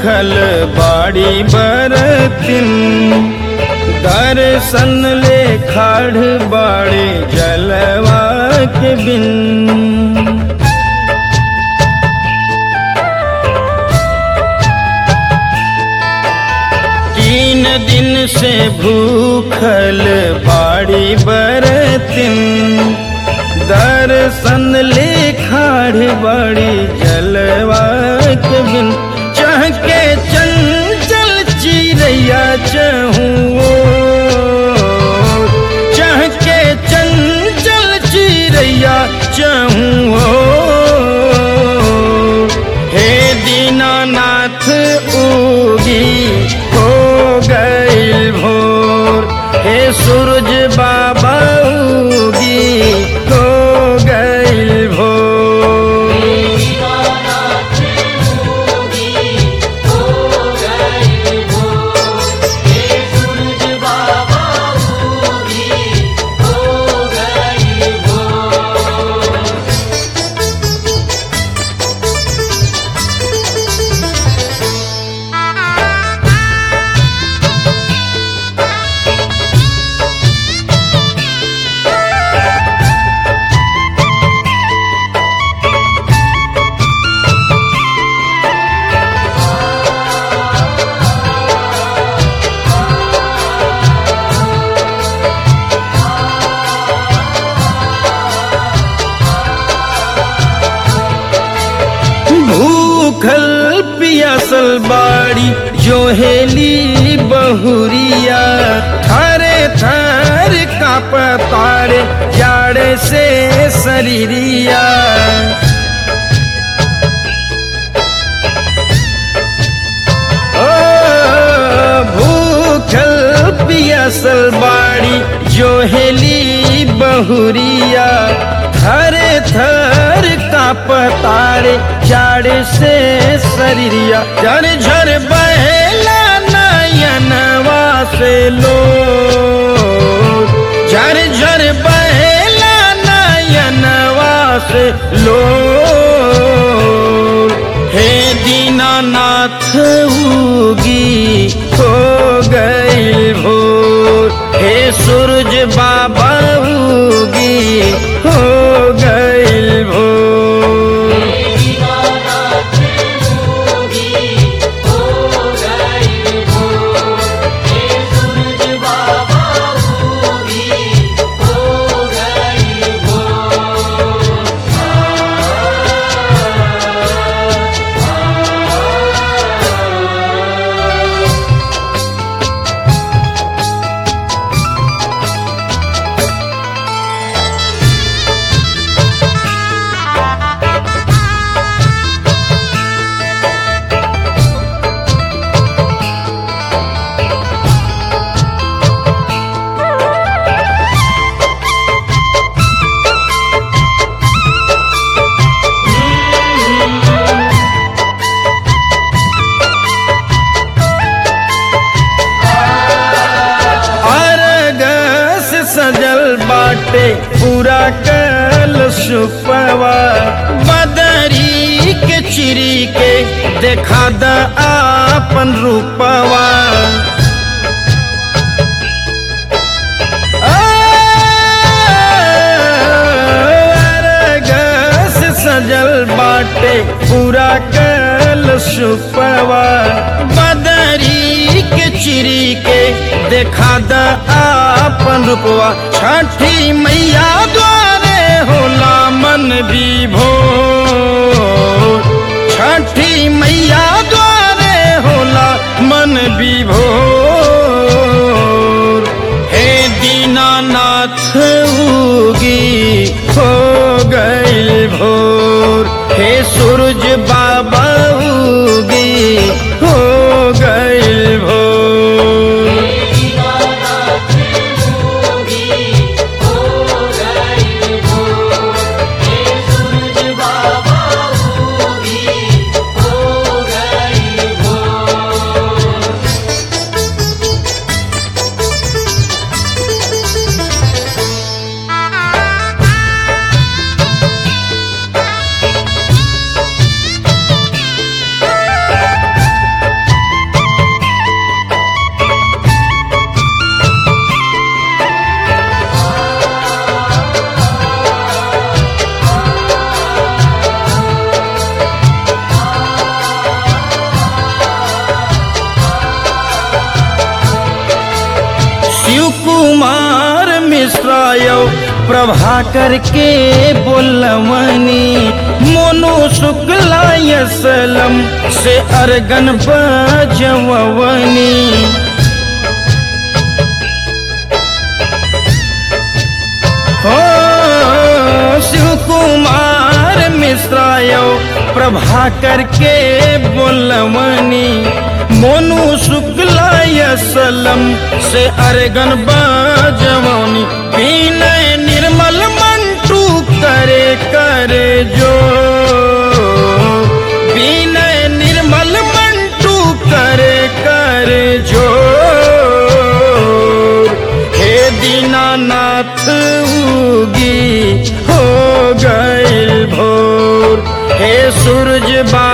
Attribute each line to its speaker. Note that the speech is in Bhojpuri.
Speaker 1: भूखल बाड़ी बरतिन दर्शन ले खाड़ बाड़े जलवा के बिन तीन दिन से भूखल बाड़ी बरतिन दर्शन ले खाड़ बाड़ी जलवा के बिन चाह के चंचल चिड़ैया चहूँ चाह के चंचल चिड़ैया चहूँ हे दीनानाथ उगी हो गईल भोर हे सूरज बाबा उगी हो गईल भोर
Speaker 2: दीनानाथ होगी हो गई भोर हे सूरज बाबा होगी हो गई भोर
Speaker 1: भूखल पियासल बाड़ी जोहेली बहुरिया थारे थार काप तारे जाड़े से शरीरिया ओ भूखल पियासल बाड़ी जोहेली बहुरिया थरे थर काप तारे जाड़ से शरीरिया झर झर बहेला नयनवा से लो झर झर बहेला नयनवा से लो हे दीनानाथ उगी हो गई भोर हे सूरज बाबा उगी हो गई भोर
Speaker 2: दीनानाथ होगी हो गई भोर हे सूरज बाबा होगी हो गई भोर
Speaker 1: अरगस सजल बाटे पूरा कल सुपवा बदरी के चिरी के देखा द आपन रूपवा अरगस सजल बाटे पूरा कल सुपवा बदरी के चिरी के देखा द आपन रूपवा छठी मैया द्वारे होला मन विभोर छठी मैया द्वारे होला मन विभोर हे दीनानाथ उगी हो गई भोर हे सूरज बाबा उगी हो गई भोर
Speaker 2: दीनानाथ होगी हो गई भोर हे सूरज बाबा होगी हो गई भोर
Speaker 1: मिश्रायो प्रभाकर के बोलवनी मोनू शुक्ला सलम से अरगन बजवनी हो शिव कुमार मिश्रायो प्रभाकर के बोलवनी मोनू शुक्ला सलम से अरगन बजवनी विनय निर्मल मंटू करे करे जो विनय निर्मल मंटू करे करे जो हे दीनानाथ उगी हो गइल भोर हे सूरज बा